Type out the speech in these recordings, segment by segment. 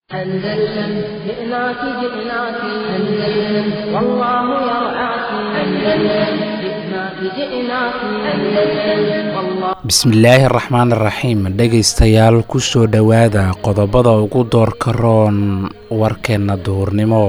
أندلسن جئناك جئناك أندلسن والله يرعاك أندلسن جئناك جئناك أندلسن والله bismillaahi araxmaan iraxiim dhegaystayaal kusoo dhowaada qodobada ugu doorka roon warkeenna duhurnimo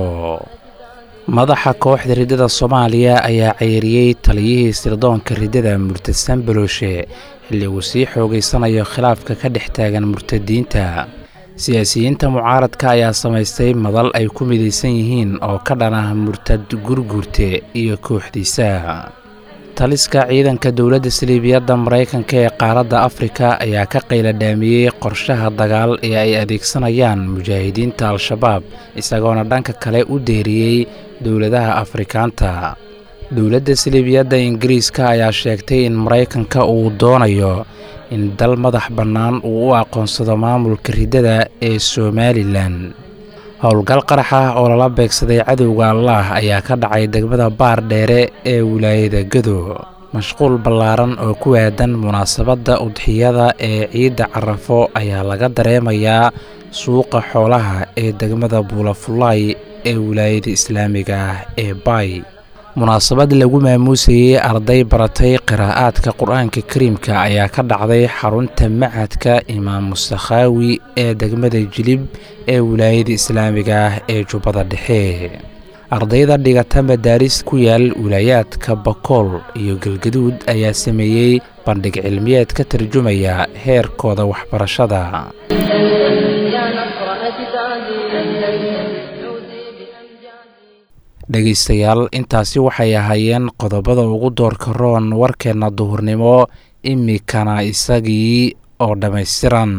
madaxa kooxda riddada soomaaliya ayaa ceyriyey taliyihii sirdoonka riddada murtadsan balooshe xilli uu sii xoogaysanayo khilaafka ka dhex taagan murtadiinta siyaasiyiinta mucaaradka ayaa samaystay madal ay ku midaysan yihiin oo ka dhan ah murtad gurguurte iyo kooxdiisa taliska ciidanka dowladda saliibiyadda maraykanka ee qaaradda afrika ayaa ka qayladhaamiyey qorshaha dagaal ee ay adeegsanayaan mujaahidiinta al-shabaab isagoona dhanka kale u deeriyey dowladaha afrikaanta dowladda saliibiyadda ingiriiska ayaa sheegtay in maraykanka uu doonayo in dal madax bannaan uu u aqoonsado maamulka riddada ee somalilan howlgal qarax ah oo lala beegsaday cadowga allaah ayaa ka dhacay degmada baar dheere ee wilaayada gado mashquul ballaaran oo ku aadan munaasabadda udxiyada ee ciidda carafo ayaa laga dareemayaa suuqa xoolaha ee degmada buulafulaay ee wilaayada islaamiga ah ee baay munaasabad lagu maamuusayey arday baratay qiraa'aadka qur-aanka kariimka ayaa ka dhacday xarunta machadka imaam musakhaawi ee degmada jilib ee wilaayada islaamiga ah ee jubbada dhexe ardayda dhigata madaaris ku yaal wilaayaadka bakool iyo galgaduud ayaa sameeyey bandhig cilmiyeed ka tarjumaya heerkooda waxbarashada يا نصر أجدادي أندلسن عودي بأمجادي dhegaystayaal intaasi waxay ahaayeen qodobada ugu doorka roon warkeenna duhurnimo imikana isagii oo dhammaystiran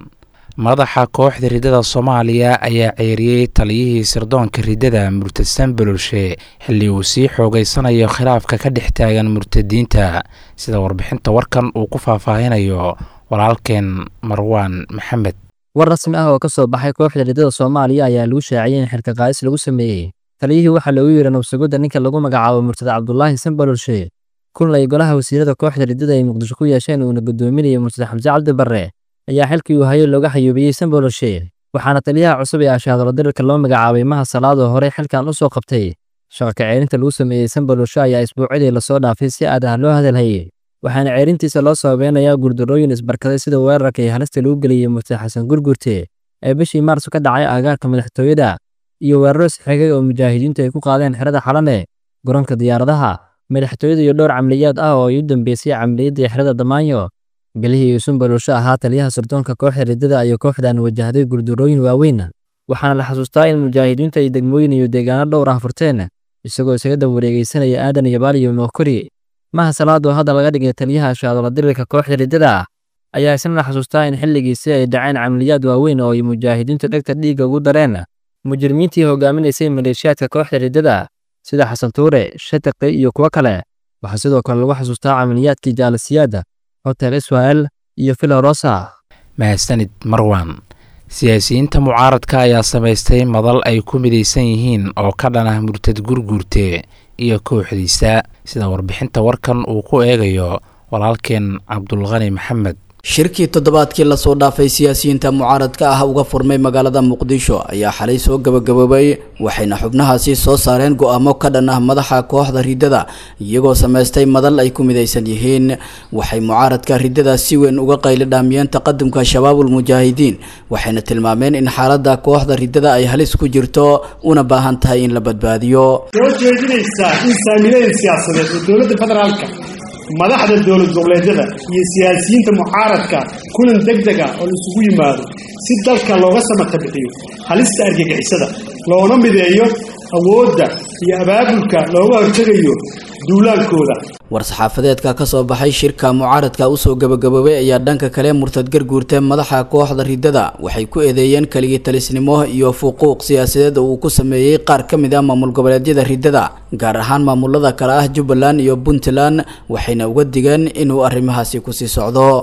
madaxa kooxda riddada soomaaliya ayaa ceeriyey taliyihii sirdoonka riddada murtadsan baloolshe xilli uu sii xoogaysanayo khilaafka ka dhex taagan murtadiinta sida warbixinta warkan uu ku faahfaahinayo walaalkeen marwaan maxamed war rasmi ah oo ka soo baxay kooxda riddada soomaaliya ayaa lagu shaaciyey in xilka qaadis lagu sameeyey taliyihii waxaa loogu yeeray nabsugidda ninka lagu magacaabo murtada cabdulaahi sanbalolshe kun ay golaha wasiirada kooxda riddada ay muqdisho ku yeesheen uuna gudoominayay murtada xamse cabdi barre ayaa xilkii uu hayo looga xayuubiyey sanbalolshe waxaana taliyaha cusub ee ashaadalo dirirka loo magacaabay maha salaad oo horey xilkan u soo qabtay shaqa kaceyrinta lagu sameeyey sanbalolshe ayaa isbuucidii lasoo dhaafay si aad ah loo hadalhayey waxaana ceerintiisa loo sababeynayaa guurdarooyin isbarkaday sida weerarka iyo halista lagu geliyey murtada xasan gurgurte ee bishii maarso ka dhacay aagaarka madaxtooyada iyo weeraro isxigay oo mujaahidiintu ay ku qaadeen xerada xalane garoonka diyaaradaha madaxtooyada iyo dhowr camliyaad ah oo ay u dambeysay camliyaddii xerada damaanyo bilihii uu sunbalolsho ahaa taliyaha sirdoonka kooxda riddada iyo kooxdan wajahday guurdarooyin waaweyn waxaana la xasuustaa in mujaahidiintu ay degmooyin iyo deegaano dhowr ah furteen isagoo isaga dab wareegeysanaya aadan iyo baal iyo mookori maha salaad oo hadda laga dhigay taliyaha shaadola dirirka kooxda riddada ayaa isna la xasuustaa in xilligiisi ay dhaceen camliyaad waaweyn oo ay mujaahidiintu dhegta dhiigga ugu dareen mujrimiintii hogaaminaysay maleeshiyaadka kooxda riddada sida xasan tuure shataqi iyo kuwo kale waxaa sidoo kale lagu xasuustaa camaliyaadkii jaalasiyaada hotel israel iyo filorosa mahadsanid marwan siyaasiyiinta mucaaradka ayaa samaystay madal ay ku midaysan yihiin oo ka dhan ah murtad gurguurte iyo kooxdiisa sida warbixinta warkan uu ku eegayo walaalkeen cabdulqani maxamed shirkii toddobaadkii lasoo dhaafay siyaasiyiinta mucaaradka ah uga furmay magaalada muqdisho ayaa xalay soo gabagaboobay waxayna xubnahaasi soo saareen go-aamo ka dhan ah madaxa kooxda riddada iyagoo samaystay madal ay ku midaysan yihiin waxay mucaaradka riddada si weyn uga qaylidhaamiyeen taqadumka shabaabul mujaahidiin waxayna tilmaameen in xaalada kooxda riddada ay halis ku jirto una baahan tahay in la badbaadiyo soo jeedinaysaa in saamileyn siyaasadeed oo dowladda federaalka madaxda dowlad goboleedyada iyo siyaasiyiinta mucaaradka kulan deg deg ah oo laisugu yimaado si dalka looga samata bixiyo halista argagixisada loona mideeyo awoodda iyo abaabulka looga hortegayo duulaankooda war-saxaafadeedka ka soo baxay shirka mucaaradka usoo gabagaboobay ayaa dhanka kale murtad garguurte madaxa kooxda riddada waxay ku eedeeyeen keligii talisnimo iyo fuquuq siyaasadeed oo uu ku sameeyey qaar ka mid ah maamul goboleedyada riddada gaar ahaan maamulada kale ah jubbaland iyo puntland waxayna uga digeen inuu arrimahaasi kusii socdo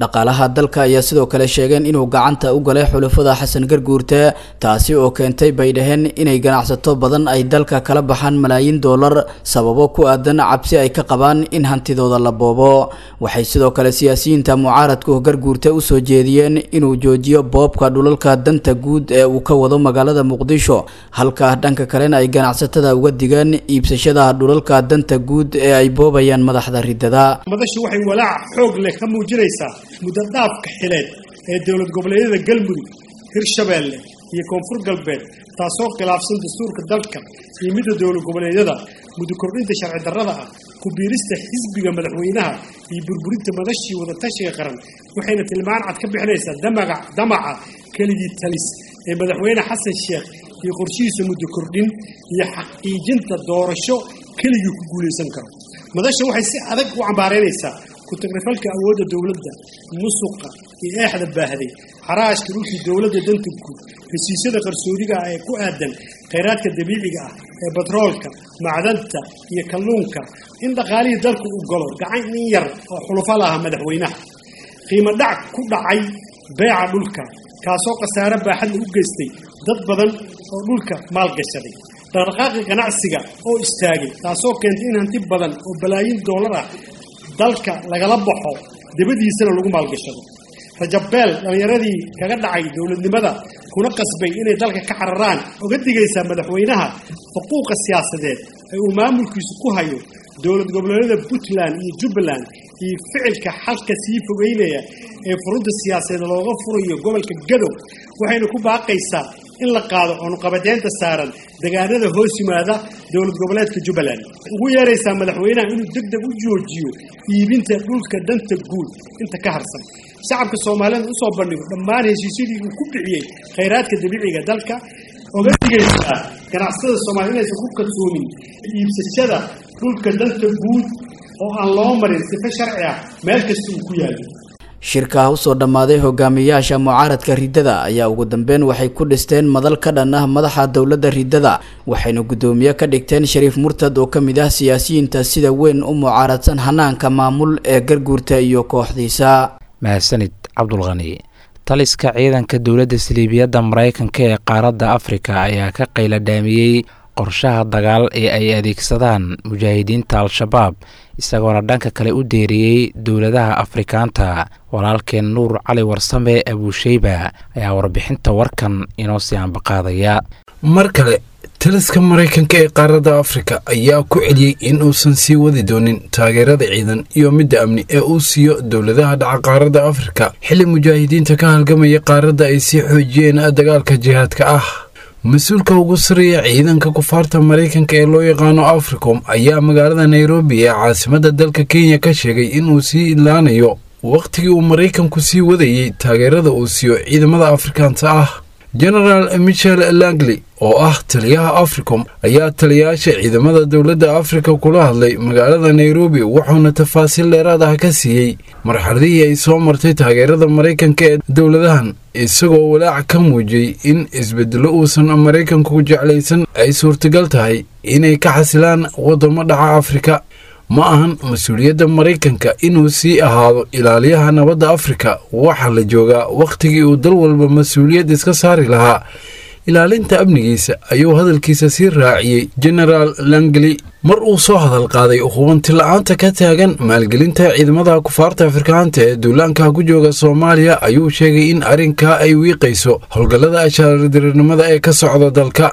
dhaqaalaha dalka ayaa sidoo kale sheegeen inuu gacanta u galay xulafada xasan garguurte taasi oo keentay bay dhaheen inay ganacsato badan ay dalka kala baxaan malaayiin doolar sababo ku aadan cabsi ay ka qabaan in hantidooda la boobo waxay sidoo kale siyaasiyiinta mucaaradku garguurte usoo jeediyeen inuu joojiyo boobka dhulalka danta guud ee uu ka wado magaalada muqdisho halka dhanka kalena ay ganacsatada uga digeen iibsashada dhulalka danta guud ee ay boobayaan madaxda ridada madashu waxay walaac xoog leh ka muujinaysaa muddo dhaafka xileed ee dowlad goboleedyada galmudug hirshabeelle iyo koonfur galbeed taasoo khilaafsan dastuurka dalka iyo midda dowlad goboleedyada muddo kordhinta sharci darrada ah ku biirista xisbiga madaxweynaha iyo burburinta madashii wadatashiga qaran waxayna tilmaan cad ka bixinaysaa damaga damaca keligii talis ee madaxweyne xasan sheekh iyo qorshihiisa muddo kordhin iyo xaqiijinta doorasho keligii ku guulaysan karo madasha waxay si adag u cambaaraynaysaa ku-tagrifalka awoodda dowladda musuqa iyo eexda baahday xaraashka dhulkii dowladda danta guud heshiisyada qarsoodiga ah ee ku aadan khayraadka dabiiciga ah ee batroolka macdanta iyo kalluunka in dhaqaalihii dalku u galo gacan in yar oo xulufo laha madaxweynaha qiimo dhac ku dhacay beeca dhulka kaasoo khasaare baaxadla u geystay dad badan oo dhulka maalgashaday dhaqdhaqaaqi ganacsiga oo istaagay taasoo keentay in hanti badan oo balaayiin doolar ah dalka lagala baxo dabadiisana lagu maalgashado rajabeel dhallinyaradii kaga dhacay dowladnimada kuna qasbay inay dalka ka cararaan oga digaysaa madaxweynaha xuquuqa siyaasadeed ee uu maamulkiisu ku hayo dowlad goboleedyada puntland iyo jubbaland iyo ficilka xalka sii fogeynaya ee furunta siyaasadeed looga furayo gobolka gadow waxayna ku baaqaysaa in la qaado cunuqabadeynta saaran degaanada hoos yimaada dowlad goboleedka jubbaland ugu yeeraysaa madaxweynaha inuu deg deg u joojiyo iibinta dhulka danta guud inta ka harsan shacabka soomaalida usoo bandhigo dhammaan heshiisyadii uu ku bixiyey khayraadka dabiiciga dalka oga digaysaa ganacsatada soomaliya inaysan ku kalsoomin iibsashada dhulka danta guud oo aan loo marin sife sharci ah meel kasta uu ku yaalo shirka usoo dhammaaday hogaamiyayaasha mucaaradka riddada ayaa ugu dambeyn waxay ku dhisteen madal ka dhan ah madaxa dowladda riddada waxayna guddoomiye ka dhigteen shariif murtad oo ka mid ah siyaasiyiinta sida weyn u mucaaradsan hanaanka maamul ee garguurta iyo kooxdiisa mahadsanid cabdulqani taliska ciidanka dowladda saliibiyadda maraykanka ee qaaradda afrika ayaa ka qayla dhaamiyey qorshaha dagaal ee ay adeegsadaan mujaahidiinta al-shabaab isagoona dhanka kale u deeriyey dowladaha afrikaanta walaalkeen nuur cali warsame abuusheyba ayaa warbixinta warkan inoo sii ambaqaadaya mar kale taliska maraykanka ee qaaradda afrika ayaa ku celiyey in uusan sii wadi doonin taageerada ciidan iyo midda amni ee uu siiyo dowladaha dhaca qaaradda afrika xilli mujaahidiinta ka halgamaya qaaradda ay sii xoojiyeen dagaalka jihaadka ah mas-uulka ugu sareeya ciidanka kufaarta maraykanka ee loo yaqaano africom ayaa magaalada nairobi ee caasimadda dalka kenya ka sheegay inuu sii idlaanayo wakhtigii uu maraykanku sii wadayey taageerada uu siiyo ciidamada afrikaanta ah genaraal michel langley oo ah taliyaha africom ayaa taliyayaasha ciidamada dowladda afrika kula hadlay magaalada nairobi wuxuuna tafaasiil dheeraad ah ka siiyey marxaladihii ay soo martay taageerada maraykanka ee dowladahan isagoo walaac ka muujiyey in isbedelo uusan maraykanku jeclaysan ay suurtagal tahay inay ka xasilaan waddamo dhaca afrika ma ahan mas-uuliyadda maraykanka inuu sii ahaado ilaaliyaha nabadda afrika waxaa la joogaa wakhtigii uu dal walba mas-uuliyad iska saari lahaa ilaalinta amnigiisa ayuu hadalkiisa sii raaciyey genaraal langley mar uu soo hadal qaaday hubanti la-aanta ka taagan maalgelinta ciidamada kufaarta afrikaanta ee duulaanka ku jooga soomaaliya ayuu sheegay in arrinkaa ay wiiqayso howlgallada ashaaradiriirnimada ee ka socda dalka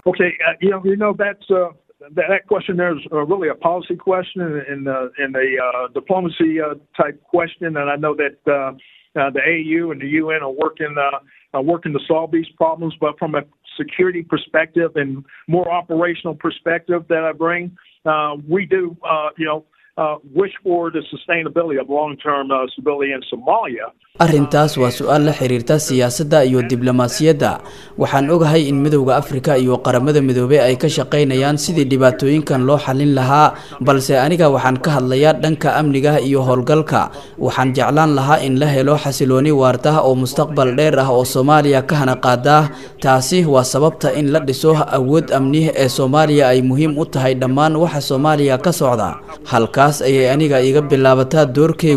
that, that question there is uh, really a policy question and, uh, and a uh, diplomacy uh, type question. And I know that uh, uh, the AU and the UN are working uh, uh, working to solve these problems. But from a security perspective and more operational perspective that I bring, uh, we do uh, you know. Uh, wish for the sustainability of long-term uh, stability in Somalia. arrintaas waa su-aal la xiriirta siyaasadda iyo diblomaasiyadda waxaan ogahay in midowda afrika iyo qaramada midoobey ay ka shaqaynayaan sidii dhibaatooyinkan loo xallin lahaa balse aniga waxaan ka hadlayaa dhanka amniga iyo howlgalka waxaan jeclaan lahaa in la helo xasilooni waarta oo mustaqbal dheer ah oo soomaaliya ka hana qaada taasi waa sababta in la dhiso awood amni ee soomaaliya ay muhiim u tahay dhammaan waxa soomaaliya ka socda halkaas ayay aniga iga bilaabataa doorkeygu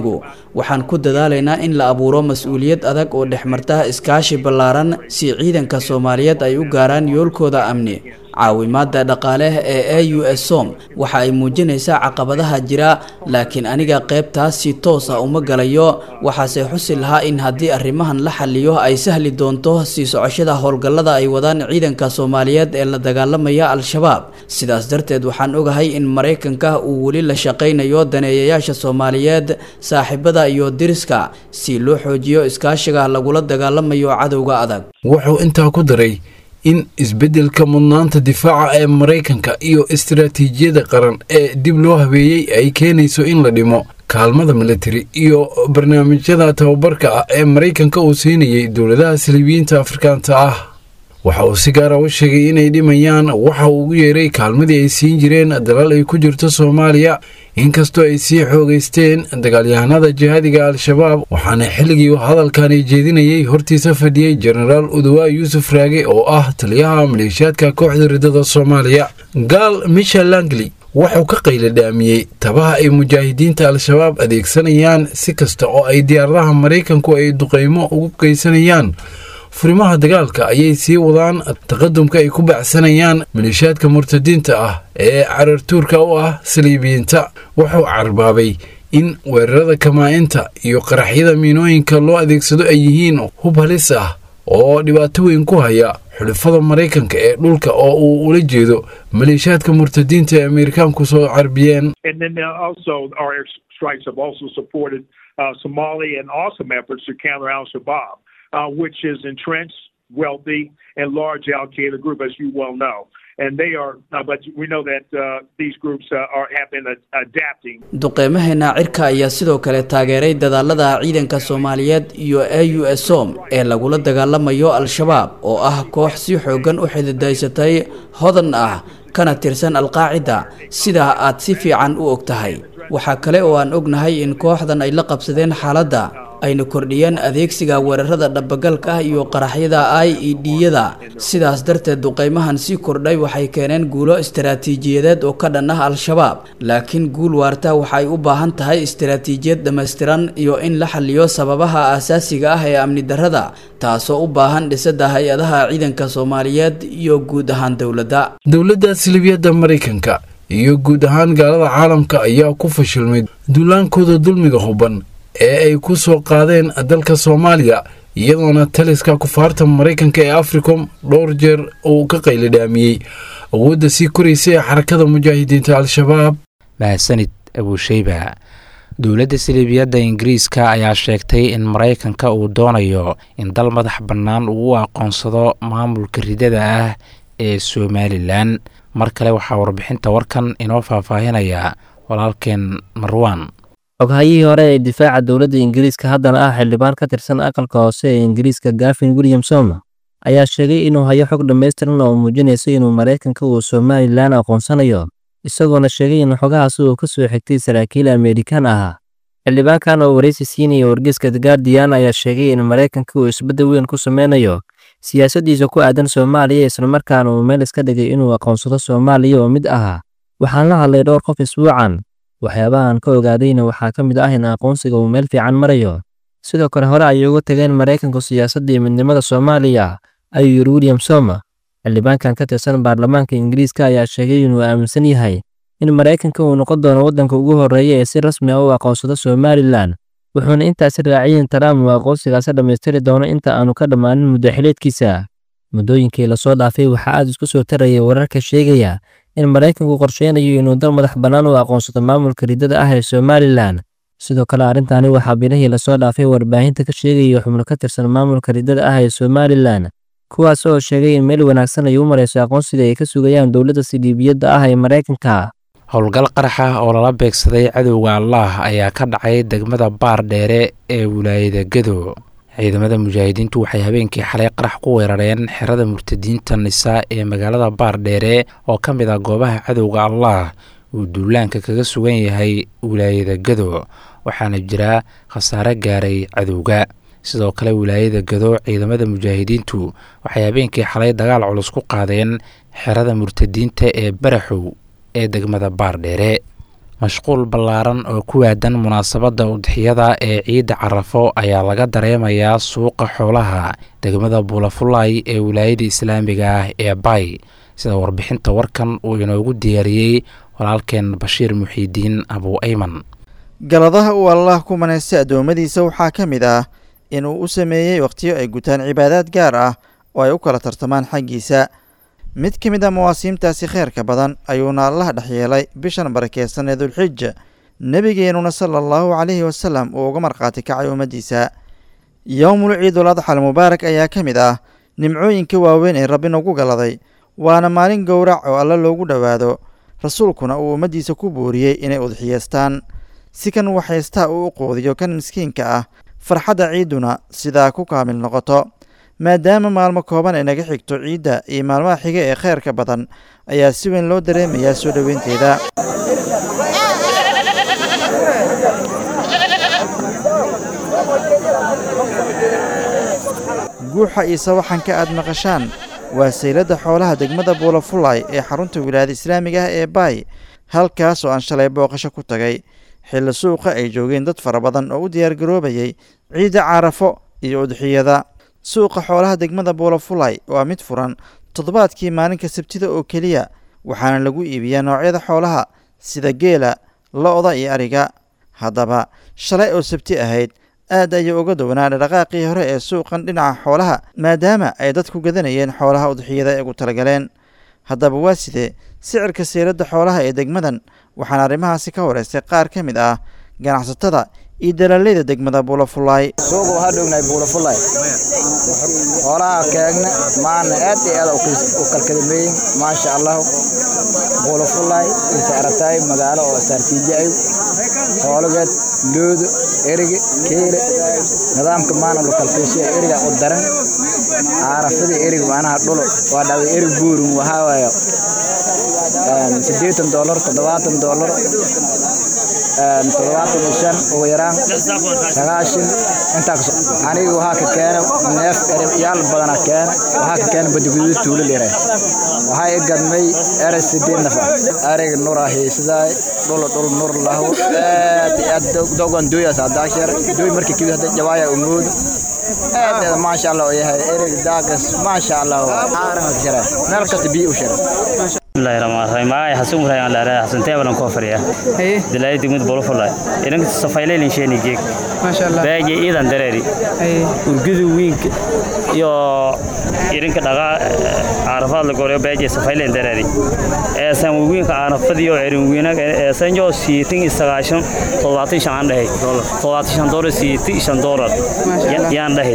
waxaan ku dadaalaynaa in la abuuro mas-uuliyad adag oo dhexmarta iskaashi ballaaran si ciidanka soomaaliyeed ay u gaaraan yoolkooda amni caawimaada dhaqaale ee a u s som waxa ay muujinaysaa caqabadaha jira laakiin aniga qaybtaas si toos ah uma galayo waxaase xusi lahaa in haddii arrimahan la xaliyo ay sahli doonto sii socoshada howlgallada ay wadaan ciidanka soomaaliyeed ee la dagaalamaya al-shabaab sidaas darteed waxaan ogahay in maraykanka uu weli la shaqaynayo daneeyayaasha soomaaliyeed saaxiibada iyo diriska si loo xoojiyo iskaashiga lagula dagaalamayo cadowga adag wuxuu intaa ku daray in isbeddelka mudnaanta difaaca ee maraykanka iyo istaraatiijiyada qaran ee dib loo habeeyey ay keenayso in la dhimo kaalmada militari iyo barnaamijyada tababarka ah ee maraykanka uu siinayay dowladaha saliibiyiinta afrikaanta ah waxa uu si gaara u sheegay inay dhimayaan waxa uu ugu yeeray kaalmadii ay siin jireen dalal ay ku jirto soomaaliya inkastoo ay sii xoogaysteen dagaalyahanada jihaadiga al-shabaab waxaana xilligii hadalkani jeedinayay hortiisa fadhiyey jenaraal udawaa yuusuf raage oo ah taliyaha maleeshiyaadka kooxda ridada soomaaliya gaal michel langley wuxuu ka qayladhaamiyey tabaha ay mujaahidiinta al-shabaab adeegsanayaan si kasta oo ay diyaaradaha maraykanku ay duqeymo ugu geysanayaan furimaha dagaalka ayay sii wadaan taqadumka ay ku baacsanayaan maleeshiyaadka murtadiinta ah ee carartuurka u ah saliibiyiinta wuxuu carbaabay in weerarada kamaa-inta iyo qaraxyada miinooyinka loo adeegsado ay yihiin hub halis ah oo dhibaato weyn ku haya xulifada maraykanka ee dhulka oo uu ula jeedo maleeshiyaadka murtadiinta ee ameerikaanku soo carbiyeen uh, Somali and awesome efforts to counter Al Shabaab, uh, which is entrenched, wealthy, and large Al Qaeda group, as you well know. And they are, uh, but we know that uh, these groups uh, are have been uh, adapting. duqeymaheena cirka ayaa sidoo kale taageeray dadaalada ciidanka soomaaliyeed iyo a u s som ee lagula dagaalamayo al-shabaab oo ah koox si xoogan u xididaysatay hodan ah kana tirsan alqaacida sidaa aad si fiican u og tahay waxaa kale oo aan ognahay in kooxdan ay la qabsadeen xaaladda ayna kordhiyeen adeegsiga weerarada dhabagalka ah iyo qaraxyada i e d-yada sidaas darteed duqeymahan sii kordhay waxay keeneen guulo istaraatiijiyadeed oo ka dhan ah al-shabaab laakiin guul waarta waxay u baahan tahay istaraatiijiyad dhammaystiran iyo in la xaliyo sababaha aasaasiga ah ee amni darrada taasoo u baahan dhisada hay-adaha ciidanka soomaaliyeed iyo guud ahaan dowladda dowladda silibiyadda maraykanka iyo guud ahaan gaalada caalamka ayaa ku fashilmay duulaankooda dulmiga huban ee ay ku soo qaadeen dalka soomaaliya iyadoona taliska kufaarta maraykanka ee africom dhowr jeer uu ka qaylidhaamiyey awoodda sii koraysa ee xarakada mujaahidiinta al-shabaab mahadsanid abuusheyba dowladda siliibiyadda ingiriiska ayaa sheegtay in maraykanka uu doonayo in dal madax bannaan uu u aqoonsado maamulka ridada ah ee somalilan mar kale waxaa warbixinta warkan inoo faahfaahinaya walaalkeen marwan xoghayihii hore ee difaaca dowladda ingiriiska haddana ah xildhibaan ka tirsan aqalka hoose ee ingiriiska gafin williamsom ayaa sheegay inuu hayo xog dhammaystiran oo muujinaysa inuu maraykanka uu somalilan aqoonsanayo isagoona sheegay in xogahaasi uu ka soo xigtay saraakiil amerikan ahaa xildhibaankan oo waraysi siinaya wargeyska the guardian ayaa sheegay in maraykanka uu isbeddel weyn ku sameynayo siyaasaddiisa ku aadan soomaaliya islamarkaana uu meel iska dhigay inuu aqoonsado soomaaliya oo mid ahaa waxaan la hadlay dhowr qof isbuucan waxyaabahan ka ogaadayna waxaa ka mid ah in aqoonsiga uu meel fiican marayo sidoo kale hore ayay uga tageen maraykanku siyaasadda iyo midnimada soomaaliya ayuu yiri william soma xildhibaankan ka tirsan baarlamaanka ingiriiska ayaa sheegay inuu aaminsan yahay in maraykanka uu noqon doono waddanka ugu horreeya ee si rasmi ah u aqoonsado somalilan wuxuuna intaasi raaciyeen trump uu aqoonsigaasi dhammaystiri doono inta aanu ka dhammaanin muddaxileedkiisa muddooyinkii lasoo dhaafay waxaa aad isku soo taraya wararka sheegaya in maraykanku qorsheynayo inuu dal madax bannaan u aqoonsado maamulka ridada ah ee somalilan sidoo kale arrintaani waxaa bilihii lasoo dhaafay warbaahinta ka sheegaya xubno ka tirsan maamulka ridada ah ee somalilan kuwaas oo sheegay in meel wanaagsan ay u marayso aqoonsiga ay ka sugayaan dowladda sidiibiyadda ah ee maraykanka howlgal qarax ah oo lala beegsaday cadowga allaah ayaa ka dhacay degmada baar dheere ee wilaayada gado ciidamada mujaahidiintu waxay habeenkii xalay qarax ku weerareen xerada murtadiinta nisa ee magaalada baar dheere oo ka mid ah goobaha cadowga allaah uu duulaanka kaga sugan yahay wilaayada gado waxaana jira khasaare gaaray cadowga sidoo kale wilaayada gado ciidamada mujaahidiintu waxay habeenkii xalay dagaal culus ku qaadeen xerada murtadiinta ee baraxow ee degmada baar dheere mashquul ballaaran oo ku waadan munaasabadda udxiyada ee ciidda carafo ayaa laga dareemayaa suuqa xoolaha degmada buulafulay ee wilaayada islaamiga ah ee bay sida warbixinta warkan uu inoogu diyaariyey walaalkeen bashiir muxiidiin abuu ayman galadaha uu allaah ku manaystay addoommadiisa waxaa ka mid ah inuu u sameeyey wakhtiyo ay gutaan cibaadaad gaar ah oo ay u kala tartamaan xaggiisa mid ka mid a mawaasiimtaasi kheyrka badan ayuuna allaha dhex yeelay bishan barakeysan ee dulxija nebigeenuna sala allahu calayhi wasalam uu uga markhaati kacay ummaddiisa yowmul ciidul adxal mubaarak ayaa ka mid ah nimcooyinka waaweyn ee rabbi nagu galaday waana maalin gowrac oo alle loogu dhowaado rasuulkuna uu ummaddiisa ku booriyey inay udxiyeystaan si kan waxaystaa uu u quudiyo kan miskiinka ah farxadda ciidduna sidaa ku kaamil noqoto maadaama maalmo kooban ay naga xigto ciidda iyo maalmaha xiga ee kheyrka badan ayaa si weyn loo dareemayaa soo dhoweynteeda guuxa iyo sawaxanka aad maqashaan waa sayladda xoolaha degmada buulafulay ee xarunta wilaayada islaamiga ah ee baay halkaas oo aan shalay booqasho ku tagay xilli suuqa ay joogeen dad fara badan oo u diyaargaroobayay ciidda carafo iyo udxiyada suuqa xoolaha degmada buulafulay waa mid furan toddobaadkii maalinka sabtida oo keliya waxaana lagu iibiyaa noocyada xoolaha sida geela lo-da iyo ariga haddaba shalay oo sabti ahayd aad ayuu uga downaa dhaqaaqii hore ee suuqan dhinaca xoolaha maadaama ay dadku gadanayeen xoolaha udxiyada ee ugu talagaleen haddaba waa sidee sicirka seeladda xoolaha ee degmadan waxaana arrimahaasi ka horeystay qaar ka mid ah ganacsatada iyo dalaaleyda degmada buulafulay suuqa waxaa dhognahay buulafulay xoolaha keegna maana aad iyo aad u kalkadameeyin maasha allahu buulafulay inta aragtaay magaalo oo saartiijaay xoolageed loodo erige keele nidaamka maana lu kalkeeshiya eriga u daran caarafadii erig macnaha dhulo waa dhacday erig buurin waxaa waaye siddeetan doolar toddobaatan doolar toddobaatan iyo shan ugu yaraan sagaashan intaa kaso aniga waxaa ka keena neef yaal badana keena waxaa ka keena badiguduud tuulo lire waxaa i gadmay eray sideed nafa ariga nura hiisadaay dhul dhul nur lahu aad iyo aad dogan dooyaas hadaashar dooy markii kibid hadda jawaaya umuud aad aad maasha allah oo yahay erig daagas maasha allah caaran ka shara meel kasta biyo u shara bismillahi rahmaan rahiim magacay xasan ibrahim aan leedahay xasan teebalan koo fadhiya dilaayi degmada bolofulay inanka safayleylin sheeni geeg baagi iidan dareeri urgudu wiinka iyo irinka dhaqaa caarafaad la goreyo baagi safayleyn dareeri eesan wiinka caarafadiyo erin wiinag eesan jo siitin isagaashan toddobaatan shan aan dhahay toddobaatan shan doolar siitin shan doolar yaan dhahay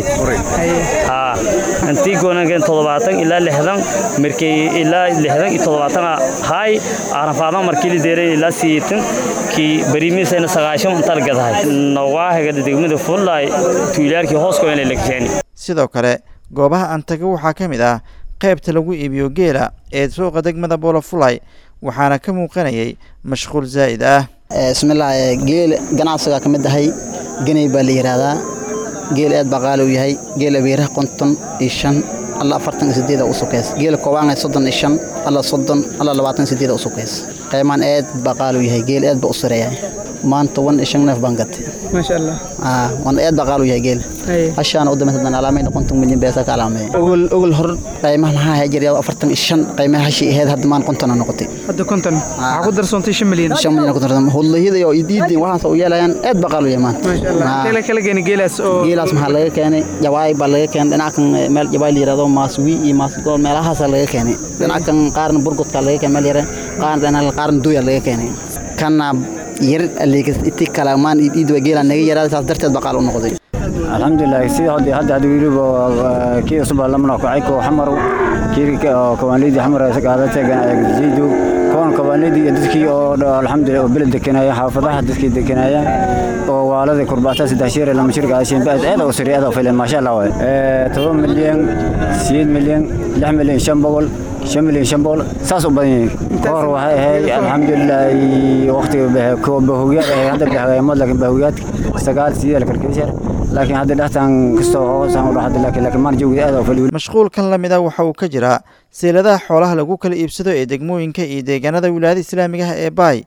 haa intii goonankeen toddobaatan ilaa lixdan markay ilaa lixdan iyo toddobaatan hay caarafaadna markii la deeray ilaa siitin kii bariimiisayna sagaashan inta la gadahay nawaahiga degmada fullaay tuulaarkii hoos ku inay la keenay sidoo kale goobaha aan tago waxaa ka mid ah qaybta lagu iibiyo geela ee suuqa degmada buulafulay waxaana ka muuqanayay mashquul zaa'id ah bismillaah geel ganacsiga ka mid ahay ganay baa la yidhaahdaa geel aad baa qaali u yahay geel abeeraha konton iyo shan alla afartan iyo sideeda u sukeys geela koobaana soddon iyo shan alla soddon alla labaatan iyo sideeda u sukeys qaymaan aad baa qaali u yahay geel aad baa u sareeya maanta wan iyo shan neef baan gatay maasha allah aa wan aad baa qaali u yahay geel hashaana u dameysa dan alaamayna konton milyan beesa ka alaameeya ogol ogol hor qaymaha maxaa ahay jiryado afartan iyo shan qaymaha hashi ahayd hadda maan kontona noqotay hadda konton waxaa ku darsoontay shan milyan shan milyan ku darsan hudlayada iyo idiidin waxaas u yeelayaan aad baa qaali u yahay maanta maasha allah kala kala keenay geelaas oo geelaas maxaa laga keenay jawaay baa laga keenay dhinacan meel jawaay la yiraahdo maaswi iyo maasgool meelahaas laga keenay dhinacan qaarna burgudka laga keenay meel yare qaarna dhinacan qaarna duya laga keenay kana yar aligas iti kala maan iid waa geela naga yaraa saas darteed baa qaal u noqday alxamdulilah sida hadda hadda hadda wiliba kii cusub baa lamana kacay koo xamar kii kawaanlidii xamar qaadatay jiidu koon kawaanlidii iyo dadkii oo alxamdulilah oo beled dekanaya xaafadaha dadkii dekanaya oo waalada kurbaata saddex shir lama shir gaashin baad aad oo sari aad oo filan maasha allah waay toban milyan sideed milyan lix milyan shan boqol shan milyan shan boqol saas u badan yihiin kahor waxay ahayd alxamdulilah waqtiga bahugiyaad ahayd hadda bahagaymad laakiin bahugiyaad sagaal sideed la kalkeysar laakiin hadda dhextan kastoo hoosaan u dhaxda laakiin laakiin maan joogay aad oo fali mashquulkan la mid ah waxa uu ka jiraa seeladaha xoolaha lagu kala iibsado ee degmooyinka iyo deegaanada wilaayada islaamiga ah ee baay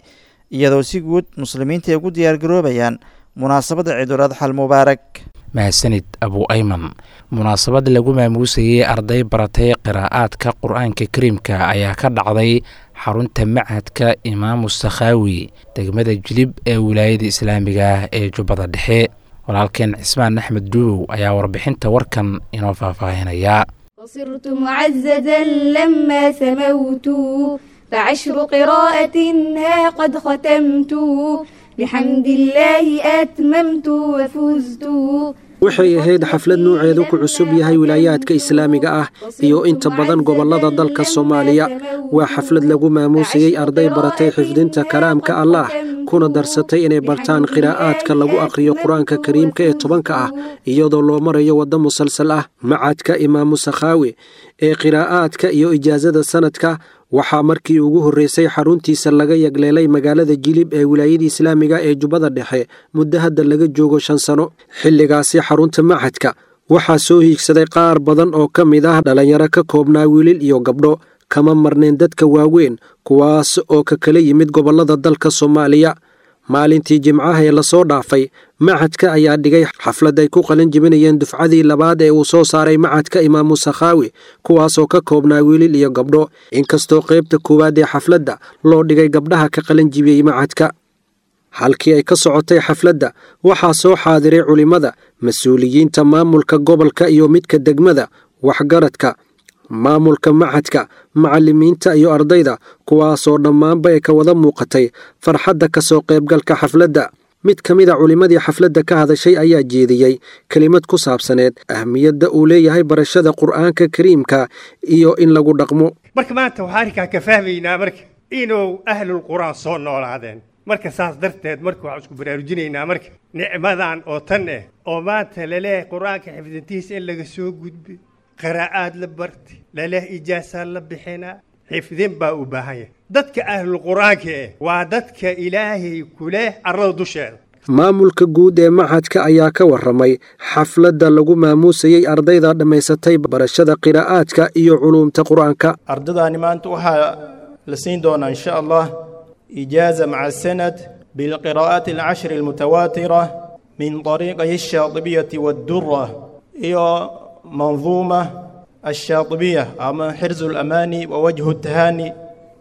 iyadoo si guud muslimiinta ay ugu diyaargaroobayaan munaasabadda ciidul adxal mubaarak mahadsanid abu ayman munaasabad lagu maamuusayey arday baratay qiraa'aadka qur-aanka kariimka ayaa ka dhacday xarunta machadka imaamu sakhaawi degmada jilib ee wilaayada islaamiga ah ee jubbada dhexe walaalkeen cismaan axmed duubow ayaa warbixinta warkan inoo faahfaahinaya وصرت معززا لما سموت فعشر قراءة ها قد ختمت بحمد الله أتممت وفزت waxay ahayd xaflad nuuceedu ku cusub yahay wilaayaadka islaamiga ah iyo inta badan gobollada dalka soomaaliya waa xaflad lagu maamuusayey arday baratay xifdinta kalaamka allaah kuna darsatay inay bartaan qiraa'aadka lagu akhriyo qur-aanka kariimka ee tobanka ah iyadoo loo marayo waddo musalsal ah macadka imaamu sakhaawi ee qiraa'aadka iyo ijaasada sanadka waxaa markii ugu horreysay xaruntiisa laga yagleelay magaalada jilib ee wilaayada islaamiga ee jubbada dhexe muddo hadda laga joogo shan sano xilligaasi xarunta machadka waxaa soo hiigsaday qaar badan oo ka mid ah dhallinyaro ka koobnaa wiilil iyo gabdho kama marnayn dadka waaweyn kuwaas oo ka kala yimid gobollada dalka soomaaliya maalintii jimcaha ee lasoo dhaafay machadka ayaa dhigay xaflad ay ku qalin jebinayeen dufcadii labaad ee uu soo saaray machadka imaamu sakhaawi kuwaasoo ka koobnaa wiilil iyo gabdho inkastoo qaybta koowaad ee xafladda loo dhigay gabdhaha ka qalin jibiyey machadka halkii ay ka socotay xafladda waxaa soo xaadiray culimmada mas-uuliyiinta maamulka gobolka iyo midka degmada waxgaradka maamulka machadka macallimiinta iyo ardayda kuwaasoo dhammaanba ay ka wada muuqatay farxadda ka soo qaybgalka xafladda mid ka mid a culimmadii xafladda ka hadashay ayaa jeediyey kelimad ku saabsaneed ahmiyadda uu leeyahay barashada qur'aanka kariimka iyo in lagu dhaqmo marka maanta waxaa arrinkaa ka fahmaynaa marka inuu ahlul qur'aan soo noolaadeen marka saas darteed marka waxaan isku baraarujinaynaa marka nicmadan oo tan eh oo maanta laleeyahay qur'aanka xifdintiisa in laga soo gudbay qiraa'aad la bartay laleh ijaasaa la bixinaa xifdin baa u baahan yahay dadka ahlul qur'aanka eh waa dadka ilaahay ku leh arlada dusheeda maamulka guud ee machadka ayaa ka warramay xafladda lagu maamuusayey ardayda dhammaysatay barashada qiraa'aadka iyo culuumta qur'aanka ardadaani maanta waxaa la siin doonaa insha allah ijaaza maca sanad bilqiraa'aati alcashri almutawaatira min طariiqay الshaaطibiyati waddura iyo manduuma الشاطبية أما حرز الأماني ووجه التهاني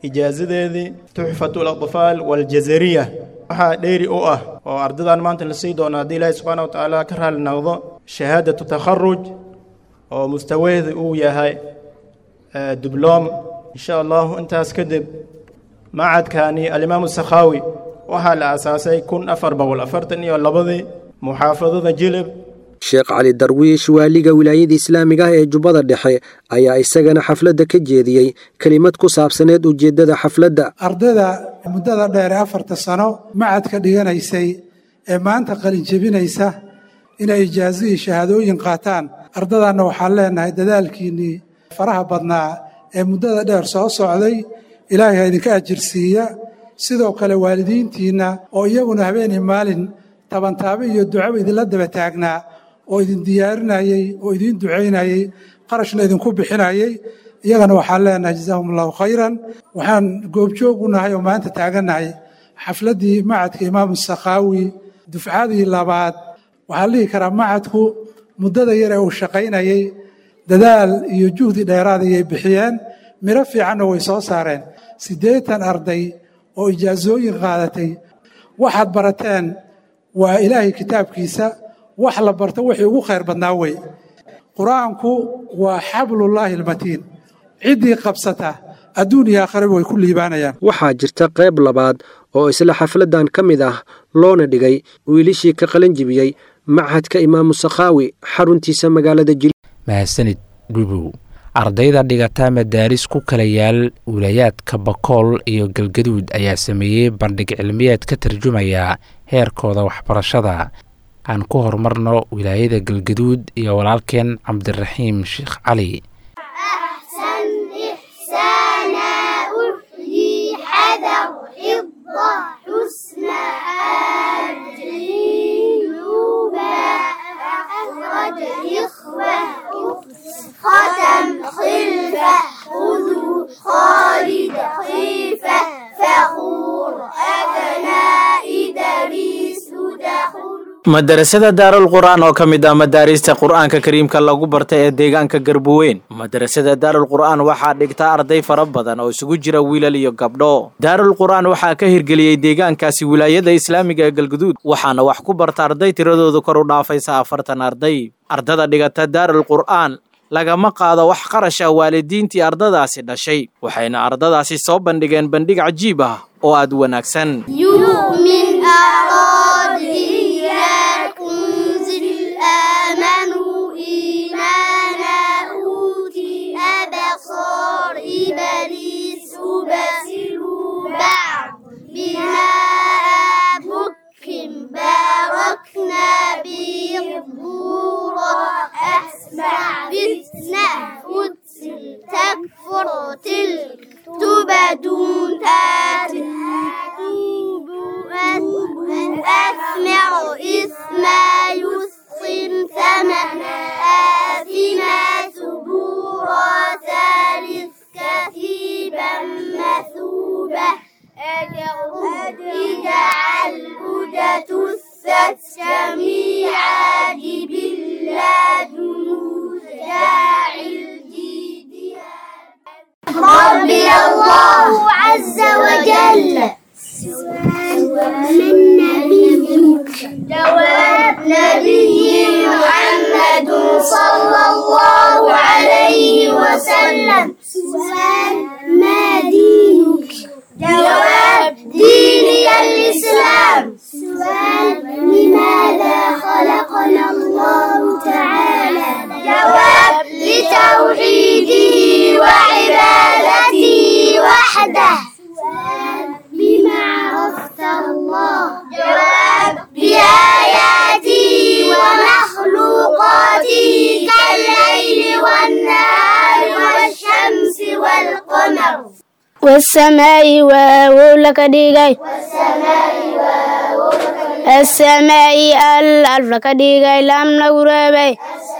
إجازة تحفة الأطفال والجزرية waxaa dheeri u ah oo ardadan maanta la sii doono haddii ilaahi subxaana wa tacaala ka raali noqdo shahaadatu takharuj oo mustaweeda uu yahay dibloom insha allahu intaas kadib macadkani alimaamu sakhaawi waxaa la aasaasay kun afar boqol afartan iyo labadii muxaafadada jilib sheekh cali darwiish waaliga wilaayada islaamiga ah ee jubbada dhexe ayaa isagana xafladda ka jeediyey kelimad ku saabsaneed ujeeddada xafladda ardayda muddada dheer ee afarta sano macadka dhiganaysay ee maanta qalinjebinaysa inay ijaazo iyo shahaadooyin qaataan ardadanna waxaan leenahay dadaalkiinnii faraha badnaa ee muddada dheer soo socday ilaahay ha idinka ajirsiiya sidoo kale waalidiintiinna oo iyaguna habeenii maalin tabantaabe iyo ducaba idinla daba taagnaa oo idin diyaarinayey oo idiin ducaynayey qarashna idinku bixinayey iyagana waxaan leenahay jazaahum allahu khayran waxaan goobjoog u nahay oo maanta taagannahay xafladdii macadka imaamu sakhaawi dufcadii labaad waxaan dhihi karaa macadku muddada yar ee uu shaqaynayey dadaal iyo juhdi dheeraad ayay bixiyeen midho fiicanna way soo saareen siddeetan arday oo ijaasooyin qaadatay waxaad barateen waa ilaahay kitaabkiisa wax la barto wixii ugu khayr badnaa wey qur-aanku waa xablullaahi almatiin ciddii qabsata adduun iyo aakhiraba way ku liibaanayaan waxaa jirta qayb labaad oo isla xafladdan ka mid ah loona dhigay wiilishii ka qalan jibiyey machadka imaamu sakhaawi xaruntiisa magaalada jil mahadsanid dhubow ardayda dhigata madaaris ku kala yaal wilayaadka bakool iyo galgaduud ayaa sameeyey bandhig cilmiyeed ka tarjumaya heerkooda waxbarashada aan ku horumarno wilaayada galgaduud iyo walaalkeen cabdiraxiim sheekh cali ختم خلفة خذوا خالد خيفة فخور أبنى madarasada daarul qur'aan oo ka mid ah madaarista qur'aanka kariimka lagu barta ee deegaanka garbuweyn madarasada daarul qur'aan waxaa dhigta arday fara badan oo isugu jira wiilal iyo gabdho daarul qur'aan waxaa ka hirgeliyey deegaankaasi wilaayada islaamiga ee galguduud waxaana wax ku barta arday tiradoodu kor u dhaafaysa afartan arday ardada dhigata daarul qur'aan lagama qaado wax qarash ah waalidiintii ardadaasi dhashay waxayna ardadaasi soo bandhigeen bandhig cajiib ah oo aad wanaagsan يؤمن أراد إياكم زل آمنوا إيمانا أوتي أبصار إبليس بصروا بعض بما بكم باركنا بالضورة أسمع فتنة قتل تكفر تلك تبدون أثمر إثما يسقم ثمنا آثما سبورا ثالث كثيبا مثوبة اجعل هدى الست جميعا بالله جنود داعي ربي الله عز وجل من نبيك جواب نبي محمد صلى الله عليه وسلم سؤال ما دينك جواب ديني الإسلام سؤال لماذا خلقنا الله تعالى جواب لتوحيده وعبادته وحده بما عرفت الله جواب بآياته ومخلوقاته كالليل والنهار والشمس والقمر والسماء وولك ديغاي السماء الألف لك ديغاي لام نغربي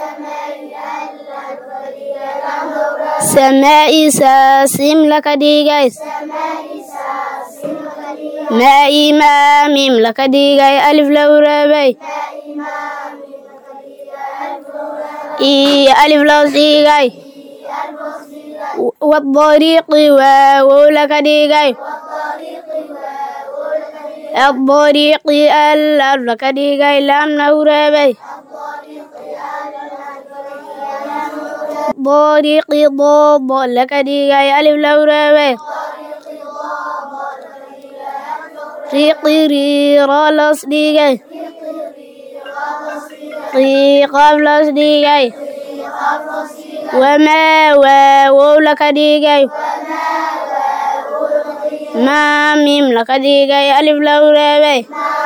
سماء ساسم لك ديغاي ماء ماميم لك ديغاي ألف لوربي إي ألف لو ديغاي والطريق واو لك ديغاي الطريق الألف لك ديغاي لام نوربي طريق ضاد لك ديغاي ألف لوربي ريق ريرا لص ديغاي قيقاف لص ديغاي وما واو لك ديغاي ما ميم لك ديغاي ألف لوربي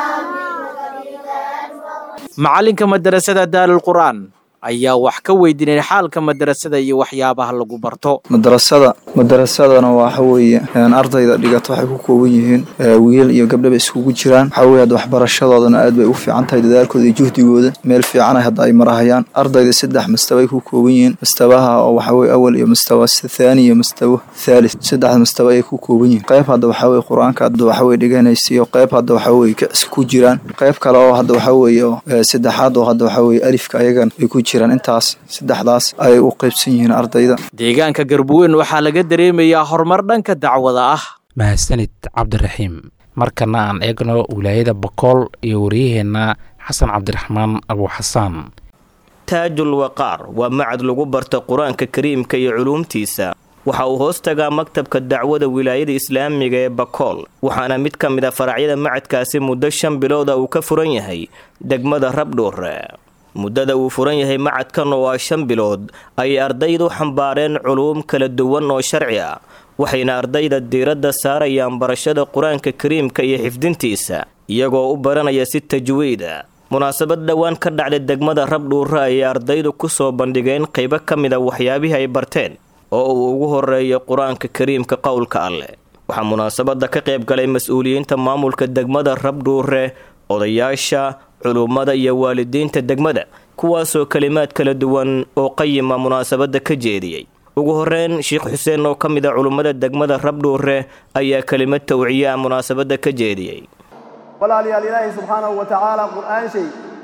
macalinka madarasada daarul qur'aan ayaa wax ka weydiinay xaalka madarasada iyo waxyaabaha lagu barto madarasada madarasadana waxa weeye ardayda dhigata waxay ku kooban yihiin wiil iyo gabdhaba iskugu jiraan waxa weye hadda waxbarashadoodana aad bay u fiican tahay dadaalkooda iyo juhdigooda meel fiican hadda ay marahayaan ardayda saddex mastabay ku kooban yihiin mastabaha oo waxa weye awal iyo mastawa thaani iyo mastawa thalith saddexda mastaba ayay ku kooban yihiin qayb hadda waxa weye qur-aanka hadda waxa weye dhiganaysa iyo qayb hadda waxa weye kicis ku jiraan qayb kale oo hadda waxa weeye saddexaad oo hadda waxa weye alifka ayagan ay ku jiraan intaas saddexdaas ayay u qaybsan yihiin ardayda deegaanka garbuweyn waxaa laga dareemayaa horumar dhanka dacwada ah mahadsanid cabdiraxiim markana aan eegno wilaayada bakool iyo waryaheenna xasan cabdiraxmaan abuuxasaan taajul waqaar waa macad lagu barta qur-aanka kariimka iyo culuumtiisa waxa uu hoos tagaa maktabka dacwada wilaayada islaamiga ee bakool waxaana mid ka mid a faracyada macadkaasi muddo shan bilooda uu ka furan yahay degmada rabdhuure muddada uu furan yahay macadkan oo ah shan bilood ayay ardaydu xambaareen culuum kala duwan oo sharci ah waxayna ardayda diiradda saarayaan barashada qur-aanka kariimka iyo xifdintiisa iyagoo u baranaya si tajwiida munaasabad dhowaan ka dhacday degmada rabdhuure ayay ardaydu ku soo bandhigeen qaybo ka mid a waxyaabihii ay barteen oo uu ugu horeeyo qur-aanka kariimka qowlka alleh waxaa munaasabadda ka qayb galay mas-uuliyiinta maamulka degmada rabdhuure odayaasha culummada iyo waalidiinta degmada kuwaasoo kalimaad kala duwan oo qayima munaasabadda ka jeediyey ugu horeyn sheekh xuseen oo ka mid a culummada degmada rabdhuure ayaa kelimad tawciya munaasabadda ka jeediyey walaalayaal ilaahay subxaanahu wa tacaala qur-aan shay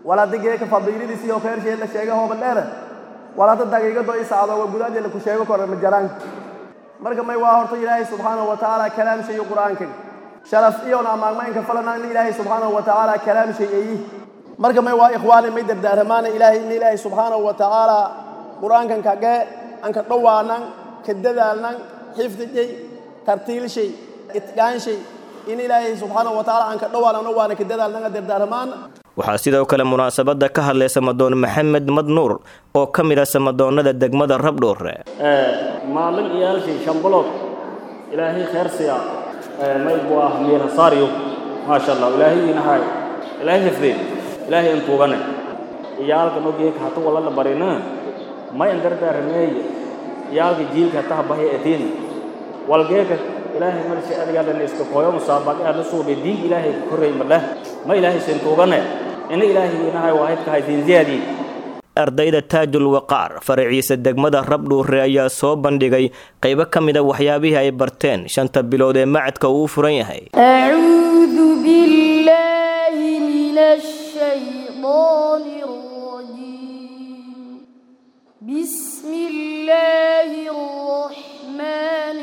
walaada geeka fadiiladiisi oo kheersheed la sheega hooba dheere walaada daqiiqado i sacdooga gudaadii la ku sheego kora ma jaraan marka may waa horta ilaahay subxaanahu wa tacaala kalaam shay qur-aanka sharaf iyona amaagmaynka falana in ilaahay subxaanahu wa tacaala kalaam shay eeyi marka may waa ikhwaani may dardaaramaana ilaahay in ilaahay subxaanahu wa tacaala qur-aankan kagee aan ka dhowaanan ka dadaalnan xifdijay tartiilshay itqaanshay in ilaahay subxaanahu wa tacaala aan ka dhowaanan waana ka dadaalnan dardaaramaana waxaa sidoo kale munaasabadda ka hadlay samadoon maxamed madnuur oo ka mid ah samadoonnada degmada rabdhoore maalin iyaalkii shambalood ilaahay kheer siya may buu ah miirasaaryo maasha allah ilaahay inahay ilaahay hifdeen ilaahay intuugane iyaalka nogeeka hata wala la barina may an dardaarameeye iyaalka jiilka hata habahya etiin walgeeka ilaahay marsi adigaadana iska kooyo musaabaq aad la suubay diin ilaahay ka korreey madheh ma ilaahay sintuugane ina ilaahay inahay waahidka haydiin ziyaadii ardayda taajul waqaar faraciisa degmada rabdhuure ayaa soo bandhigay qaybo ka mid a waxyaabihii ay barteen shanta bilood ee macadka uu furan yahay أعوذ بالله من الشيطان الرجيم بسم الله الرحمن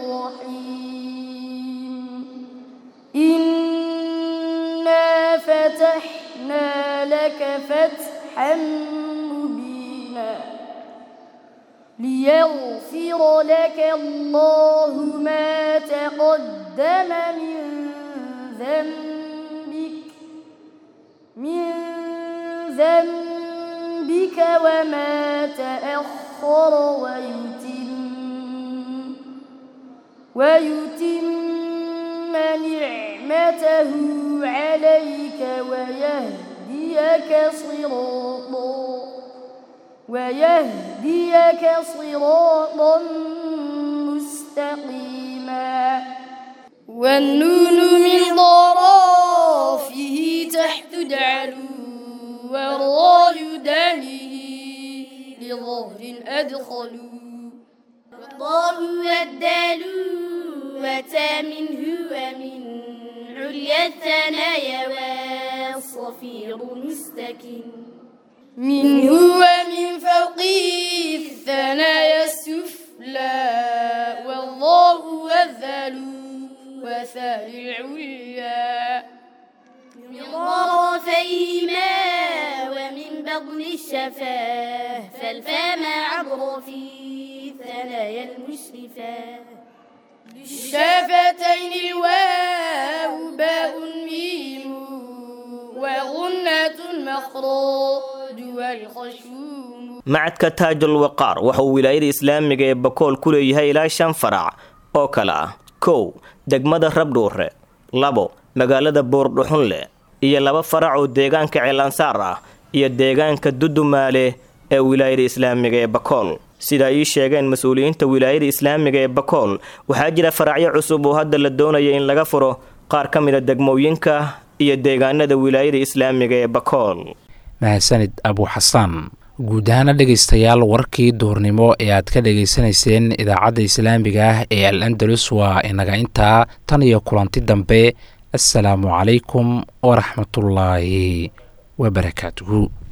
الرحيم إنا فتحنا لك فتحا مبينا ليغفر لك الله ما تقدم من ذنبك من ذنبك وما تأخر ويتم ويتم نعمته عليك ويهديك صراطا ويهديك صراطا مستقيما والنون من ضرافه تحت دعلو والراء دانه لظهر أدخلوا والله والدال وتا منه ومن عليا الثنايا والصفير مستكن منه ومن فوقه الثنايا السفلى والله والذل وثال العليا من طرفيهما ومن بطن الشفاه فالفم عبر في الثنايا المشرفة للشفتين الواو باء ميم وغنة المخراج والخشوم macadka taajul waqaar waxa uu wilaayada islaamiga ee bakool ku leeyahay ilaa shan farac oo kale ah kow degmada rabdhuure labo magaalada buurdhuxunle iyo laba farac oo deegaanka ceelansaar ah iyo deegaanka dudumaale ee wilaayada islaamiga ee bakool sida ay ii sheegeen mas-uuliyiinta wilaayada islaamiga ee bakool waxaa jira faracyo cusub oo hadda la doonaya in laga furo qaar ka mid a degmooyinka iyo deegaanada wilaayada islaamiga ee bakool mahadsanid abu xasaan guud ahaana dhegaystayaal warkii duurnimo ee aad ka dhegaysanayseen idaacadda islaamiga ah ee al andalus waa inaga intaa tan iyo kulanti dambe assalaamu calaykum waraxmatullaahi wabarakaatuhu